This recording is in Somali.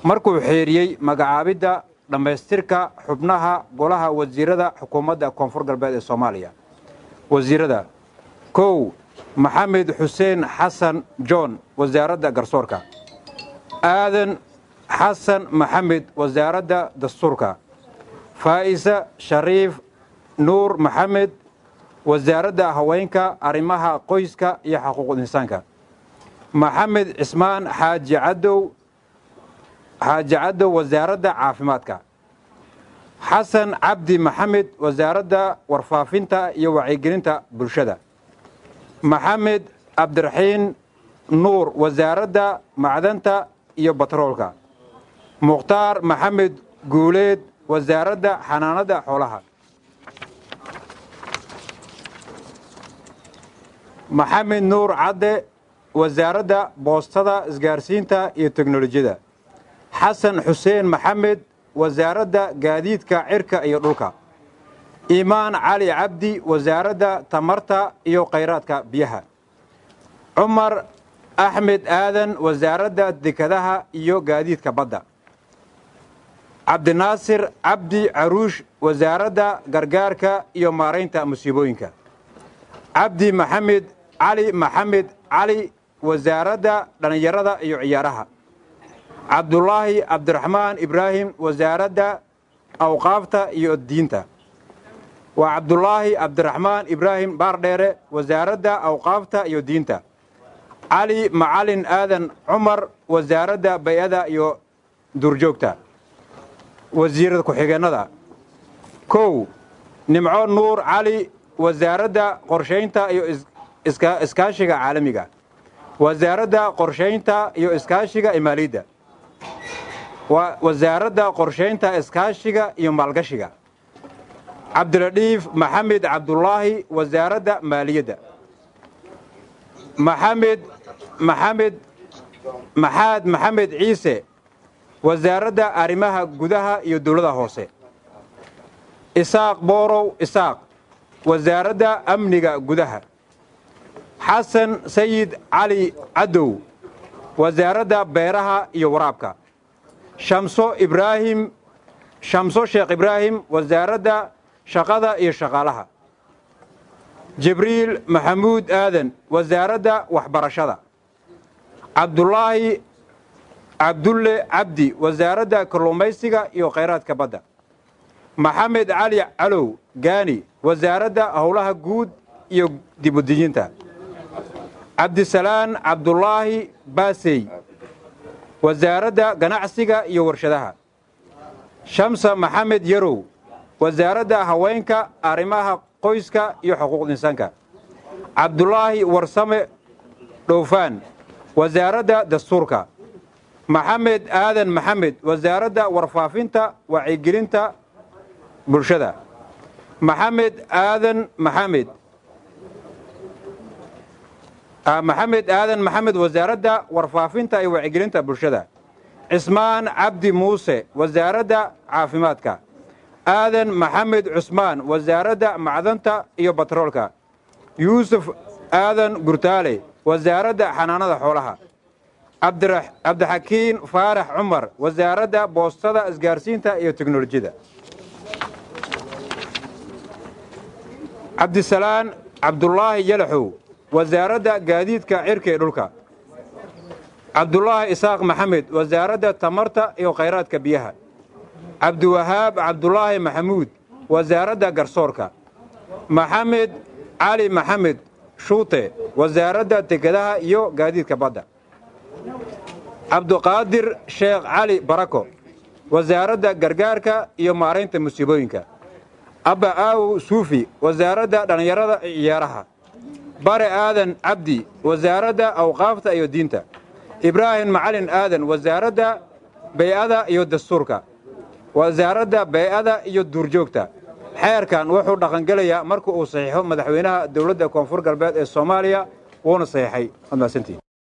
markuu xeeriyey magacaabidda dhammaystirka xubnaha golaha wasiirada xukuumadda koonfur galbeed ee soomaaliya wasiirada kow maxamed xuseen xasan john wasaaradda garsoorka aadan xasan maxamed wasaaradda dastuurka faa'isa shariif nuur maxamed wasaaradda haweenka arrimaha qoyska iyo xuquuqul insaanka maxamed cismaan xaaji cadow xaaji cadow wasaaradda caafimaadka xasan cabdi maxamed wasaaradda warfaafinta iyo wacyigelinta bulshada maxamed cabdiraxiin nuur wasaaradda macdanta iyo batroolka mukhtaar maxamed guuleed wasaaradda xanaanada xoolaha maxamed nuur cadde wasaaradda boostada isgaarsiinta iyo teknolojiyada xasan xuseen maxamed wasaaradda gaadiidka cirka iyo dhulka iimaan cali cabdi wasaaradda tamarta iyo khayraadka biyaha cumar axmed aadan wasaaradda dekadaha iyo gaadiidka badda cabdinaasir cabdi caruush wasaaradda gargaarka iyo maaraynta musiibooyinka cabdi maxamed cali maxamed cali wasaaradda dhallinyarada iyo ciyaaraha cabdulaahi cabdiraxmaan ibraahim wasaaradda awqaafta iyo diinta waa cabdulaahi cabdiraxmaan ibraahim baardheere wasaaradda awqaafta iyo diinta cali macalin aadan cumar wasaaradda bay-ada iyo duurjoogta wasiirada ku-xigeennada kow nimco nuur cali wasaaradda qorshaynta iyo iskaashiga caalamiga wasaaradda qorshaynta iyo iskaashiga imaaliyadda wasaaradda qorshaynta iskaashiga iyo maalgashiga cabdiladhiif maxamed cabdulaahi wasaaradda maaliyadda maxamed maxamed maxaad maxamed ciise wasaaradda arrimaha gudaha iyo dowladda hoose isaaq boorow isaaq wasaaradda amniga gudaha xasan sayid cali cadow wasaaradda beeraha iyo waraabka shamso ibraahim shamso sheekh ibraahim wasaaradda shaqada iyo shaqaalaha jibriil maxamuud aadan wasaaradda waxbarashada cabdulaahi cabdulle cabdi wasaaradda kalluumaysiga iyo khayraadka badda maxamed cali calow gaani wasaaradda howlaha guud iyo dibudejinta cabdisalaan cabdulaahi baasey wasaaradda ganacsiga iyo warshadaha shamsa maxamed yarow wasaaradda haweenka arrimaha qoyska iyo xuquuqda insaanka cabdulaahi warsame dhowfaan wasaaradda dastuurka maxamed aadan maxamed wasaaradda warfaafinta wacyigelinta bulshada maxamed aadan maxamed maxamed aadan maxamed wasaaradda warfaafinta iyo wacyigelinta bulshada cismaan cabdi muuse wasaaradda caafimaadka aadan maxamed cusmaan wasaaradda macdanta iyo batroolka yuusuf aadan gurtaale wasaaradda xanaanada xoolaha cabdixakiin faarax cumar wasaaradda boostada isgaarsiinta iyo teknolojiyada cabdisalaan cabdulaahi yalaxow wasaaradda gaadiidka cirka ee dhulka cabdulaahi isaaq maxamed wasaaradda tamarta iyo khayraadka biyaha cabdiwahaab cabdulaahi maxamuud wasaaradda garsoorka maxamed cali maxamed shuute wasaaradda dekadaha iyo gaadiidka badda cabduqaadir sheekh cali barako wasaaradda gargaarka iyo maaraynta musiibooyinka abba aawow suufi wasaaradda dhallinyarada iyo ciyaaraha bare aadan cabdi wasaaradda awqaafta iyo diinta ibraahim macalin aadan wasaaradda bay'ada iyo dastuurka wasaaradda bay'ada iyo duurjoogta xeerkan wuxuu dhaqangelayaa marka uu saxiixo madaxweynaha dowladda koonfur galbeed ee soomaaliya wuuna saxiixay waad mahadsantihin